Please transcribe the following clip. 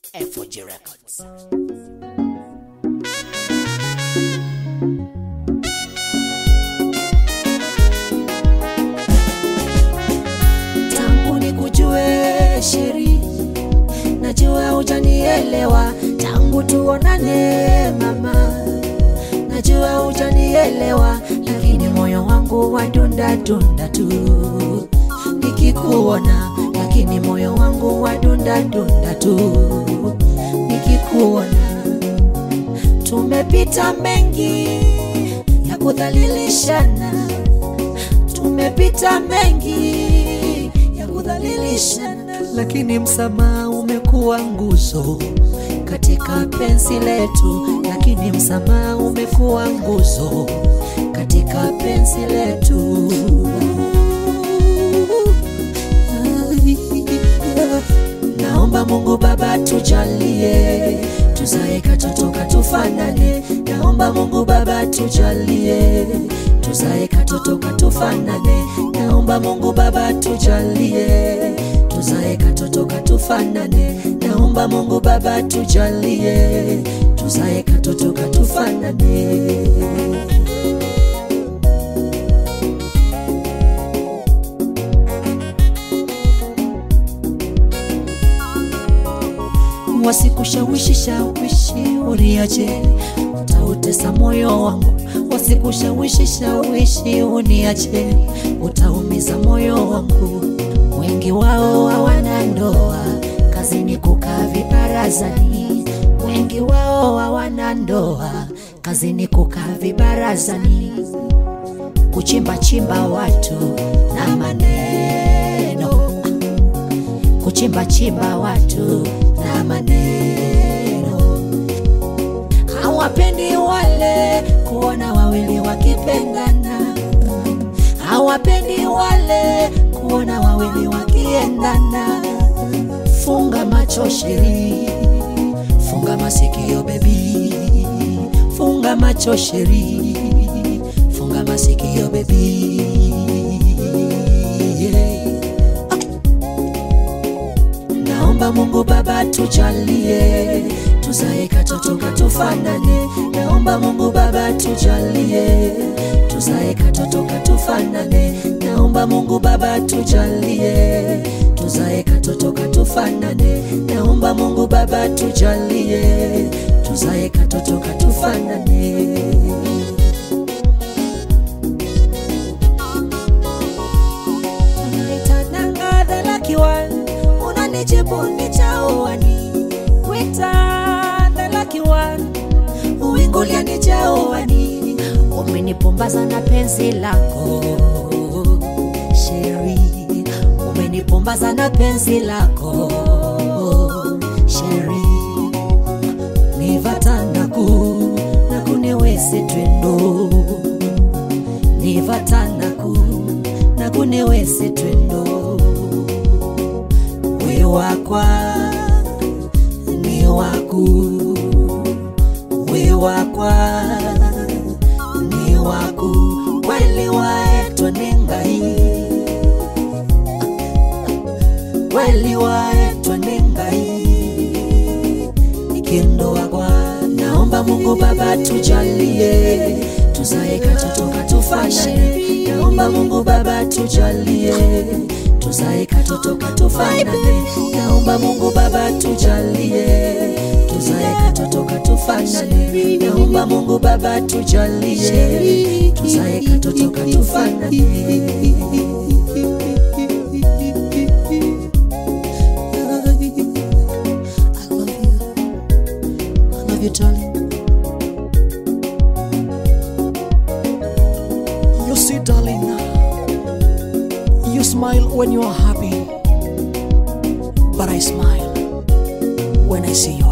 FOG Records. tangu nikujue sheri, najua hujanielewa tangu tuonane mama, najua hujanielewa, lakini moyo wangu wadunda dunda tu nikikuona, lakini moyo wangu wadunda dunda tu nikikuona. Tumepita mengi ya kudhalilishana tumepita mengi ya kudhalilishana, lakini msamaha umekuwa nguzo katika penzi letu, lakini msamaha umekuwa nguzo katika penzi letu. Naomba Mungu Baba tujalie, tuzae katoto katufanane. Naomba Mungu Baba tujalie, tuzae katoto katufanane. Naomba Mungu Baba tujalie, tuzae katoto katufanane. Naomba Mungu Baba tujalie, tuzae katoto katufanane. wasikushawishi shawishi uniache, utautesa moyo wangu. Wasikushawishi shawishi uniache, utaumiza moyo wangu. Wengi wao hawana ndoa, kazini kukaa vibarazani. Wengi wao hawana ndoa, kazini kukaa vibarazani, kuchimba chimba watu na maneno kuchimba chimba watu na maneno. Hawapendi wale kuona wawili wakipendana, hawapendi wale kuona wawili wakiendana. Funga macho sheri, funga masikio bebi, funga macho sheri, funga masikio bebi. Yeah. Naomba Mungu Baba tujalie, tuzae katoto katufanane. Naomba Mungu Baba tujalie, tuzae katoto katufanane. Naomba Mungu Baba tujalie, tuzae katoto katufanane. Naomba Mungu Baba tujalie, tuzae katoto katufanane. Unaitananga the lucky one, unanijibu nijaoani. Wita the lucky one, uingulia nijaoani. Umenipumbaza na penzi lako Sheri, umenipumbaza na penzi lako Sheri, nivatanaku na kuniwezi twendo nivatanaku na kuniwezi twendo we wakwa ni waku we wakwa ni waku kweli waetwa ni ngai kweli waetwa ni ngai ikindo wakwa naomba Mungu Baba tujalie tuzae katoto katufanane naomba Mungu Baba tujalie tuzae katoto katufanane naomba Mungu Baba tujalie tuzae katoto katufanane naomba Mungu Baba tujalie tuzae katoto katufanane I love you. I love you, darling. You see, darling, you smile when you are happy, but I smile when I see you